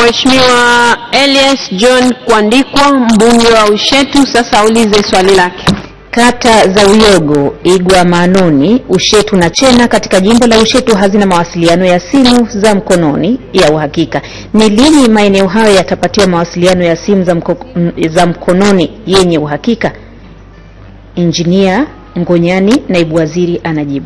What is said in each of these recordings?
Mheshimiwa Elias John Kwandikwa mbunge wa Ushetu sasa aulize swali lake. Kata za Uyogo, Igwa, Manoni, Ushetu na Chena katika jimbo la Ushetu hazina mawasiliano ya simu za mkononi ya uhakika. Ni lini maeneo hayo yatapatiwa mawasiliano ya simu za, mko, m- za mkononi yenye uhakika? Injinia Ngonyani, naibu waziri, anajibu.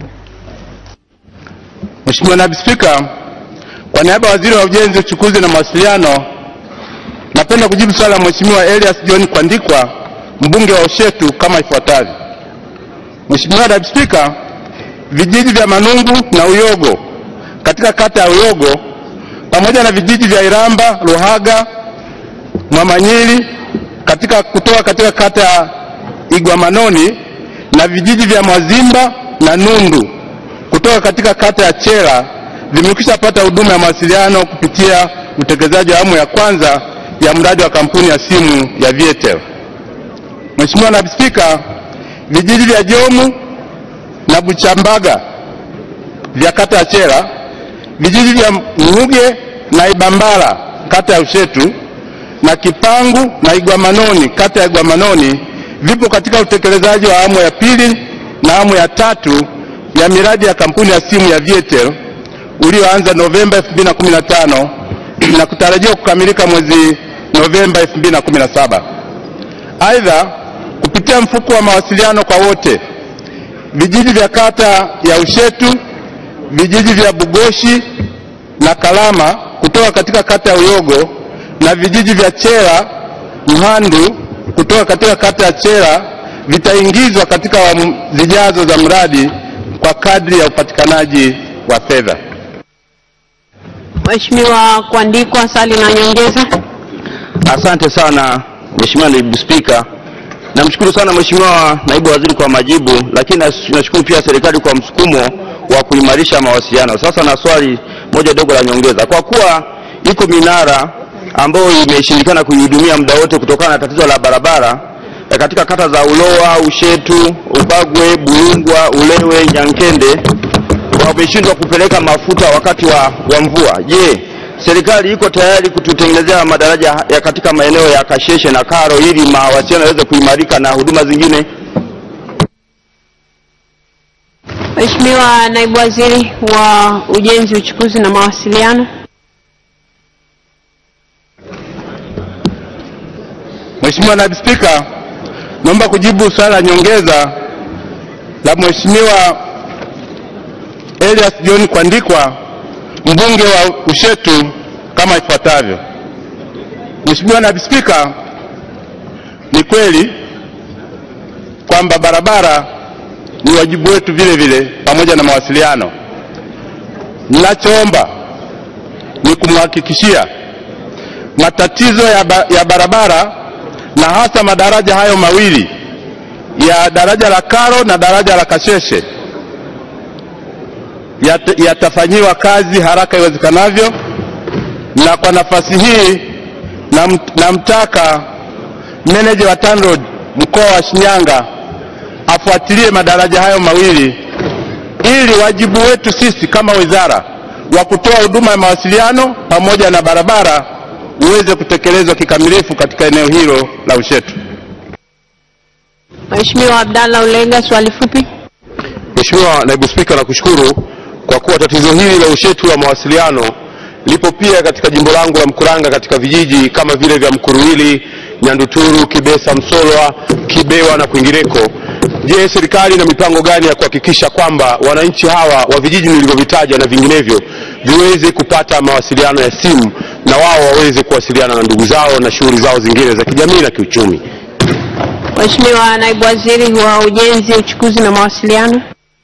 Mheshimiwa Naibu Spika, kwa niaba ya Waziri wa Ujenzi, Uchukuzi na Mawasiliano, napenda kujibu swali la Mheshimiwa Elias John Kwandikwa, mbunge wa Ushetu kama ifuatavyo. Mheshimiwa Naibu Spika, vijiji vya Manungu na Uyogo katika kata ya Uyogo pamoja na vijiji vya Iramba, Ruhaga, Mwamanyiri katika kutoka katika kata ya Igwamanoni na vijiji vya Mwazimba na Nundu kutoka katika kata ya Chera vimekwisha pata huduma ya mawasiliano kupitia utekelezaji wa awamu ya kwanza ya mradi wa kampuni ya simu ya Vietel. Mheshimiwa Naibu Spika, vijiji vya Jomu na Buchambaga vya kata ya Chera, vijiji vya Mnuge na Ibambala kata ya Ushetu na Kipangu na Igwamanoni kata ya Igwamanoni vipo katika utekelezaji wa awamu ya pili na awamu ya tatu ya miradi ya kampuni ya simu ya Vietel ulioanza Novemba 2015 na kutarajiwa kukamilika mwezi Novemba 2017. Aidha, kupitia mfuko wa mawasiliano kwa wote, vijiji vya kata ya Ushetu, vijiji vya Bugoshi na Kalama kutoka katika kata ya Uyogo na vijiji vya Chera, Mhandu kutoka katika kata ya Chera vitaingizwa katika awamu zijazo za mradi kwa kadri ya upatikanaji wa fedha. Mheshimiwa Kwandikwa, swali la nyongeza. Asante sana Mheshimiwa Naibu Spika. Namshukuru sana Mheshimiwa Naibu Waziri kwa majibu, lakini nas- nashukuru pia serikali kwa msukumo wa kuimarisha mawasiliano. Sasa na swali moja dogo la nyongeza. Kwa kuwa iko minara ambayo imeshindikana kuihudumia muda wote kutokana na tatizo la barabara eh, katika kata za Ulowa, Ushetu, Ubagwe, Bulungwa, Ulewe, Nyankende wameshindwa kupeleka mafuta wakati wa, wa mvua. Je, serikali iko tayari kututengenezea madaraja ya katika maeneo ya Kasheshe na Karo ili mawasiliano yaweze kuimarika na huduma zingine? Mheshimiwa Naibu Waziri wa Ujenzi, Uchukuzi na Mawasiliano. Mheshimiwa Naibu Spika, naomba kujibu swali la nyongeza la Mheshimiwa Elias John Kwandikwa, mbunge wa Ushetu kama ifuatavyo. Mheshimiwa Naibu Spika, ni kweli kwamba barabara ni wajibu wetu vile vile pamoja na mawasiliano. Ninachoomba ni kumhakikishia matatizo ya, ba, ya barabara na hasa madaraja hayo mawili ya daraja la Karo na daraja la Kasheshe yat- yatafanyiwa kazi haraka iwezekanavyo, na kwa nafasi hii nam- namtaka meneja wa TANROADS mkoa wa Shinyanga afuatilie madaraja hayo mawili ili wajibu wetu sisi kama wizara wa kutoa huduma ya mawasiliano pamoja na barabara uweze kutekelezwa kikamilifu katika eneo hilo la Ushetu. Mheshimiwa Abdalla Ulega, swali fupi. Mheshimiwa Naibu Spika, nakushukuru kwa kuwa tatizo hili la ushetu wa mawasiliano lipo pia katika jimbo langu la Mkuranga katika vijiji kama vile vya Mkuruwili, Nyanduturu, Kibesa, Msolwa, Kibewa na kwingineko. Je, serikali ina mipango gani ya kuhakikisha kwamba wananchi hawa wa vijiji nilivyovitaja na vinginevyo viweze kupata mawasiliano ya simu na wao waweze kuwasiliana na ndugu zao na shughuli zao zingine za kijamii na kiuchumi? Mheshimiwa Naibu Waziri wa Ujenzi, Uchukuzi na Mawasiliano.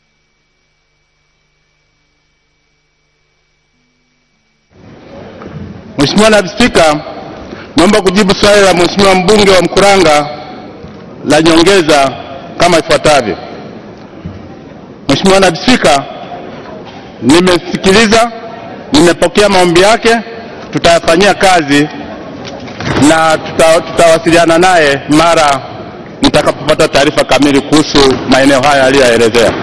Mheshimiwa Naibu Spika, naomba kujibu swali la Mheshimiwa mbunge wa Mkuranga la nyongeza kama ifuatavyo. Mheshimiwa Naibu Spika, nimesikiliza, nimepokea maombi yake, tutayafanyia kazi na tuta, tutawasiliana naye mara nitakapopata taarifa kamili kuhusu maeneo haya aliyoyaelezea.